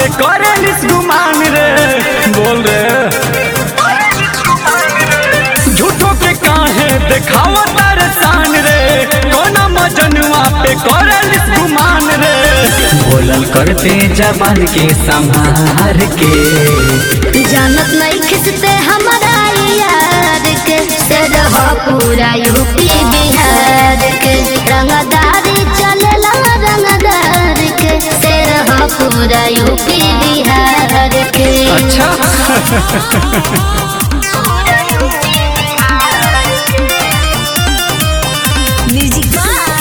करे लिस गुमान रे बोल रे झूठो के काहे देखावा तारे शान रे कोना मजनुआ पे करे लिस गुमान रे बोलल करते जबान के संभार के जानत नहीं खिसते हमारा यार के से रहो पूरा यूपी बिहार के रंगदारी चलेला रंगदार के से रहो पूरा यूपी बिहार के अच्छा म्यूजिक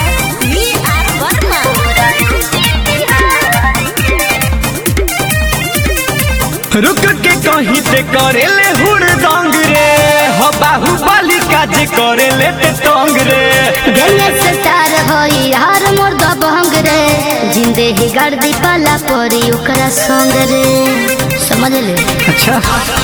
रुक के कहीं ते करे ले हुड़दंग रे हो बाहुबली का जे करे ले ते तंग रे गले से तार होई यार मोर दबंग रे जिंदे ही गर्दी पाला परी ओकरा संग रे समझ ले अच्छा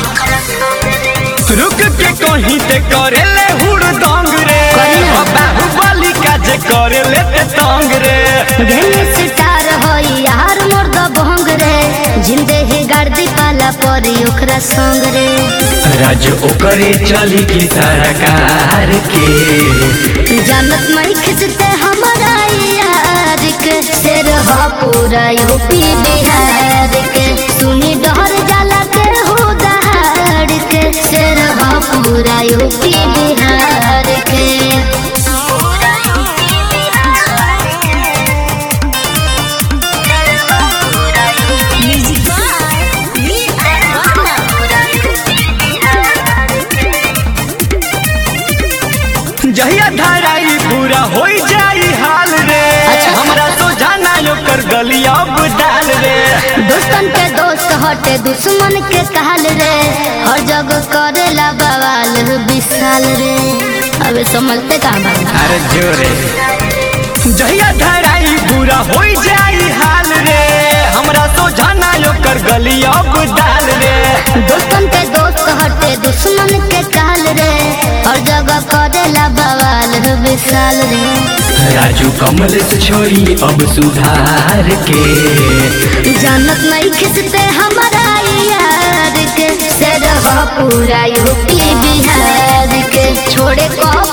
रुक के कहीं ते करे ले हुड़दंग रे करे ना। हो बाहुबली का जे करे ले ते तंग रे गले से तार होई यार मोर दबंग रे जिंदे ही गर्दी पाला परी ओकरा संग रे राज ओकरे चली की सरकार के जानत नहीं खिंचते हमारा यार के से रहा पूरा यूपी बिहार के सुनी डर जाला के हो दहाड़ के से रहा पूरा यूपी बिहार के जहिया धराई पूरा होई जाई हाल रे अच्छा। हमरा तो जाना ओकर गलिया डाल रे दोस्तन के दोस्त हटे दुश्मन के कहल रे हर जगह करेला बवाल विशाल रे अबे समझते कहाँ बाबा अरे जोरे जहिया धराई पूरा होई जाई हाल रे हमरा तो जाना ओकर गलिया डाल रे दोस्तन के दोस्त हटे दुश्मन के कहल रे हर जगह करेला बवाल विशाल रे राजू कमल से छोड़ी अब सुधार के जानत नहीं खिसते हमारा यार के से रहो पूरा यूपी बिहार के छोड़े को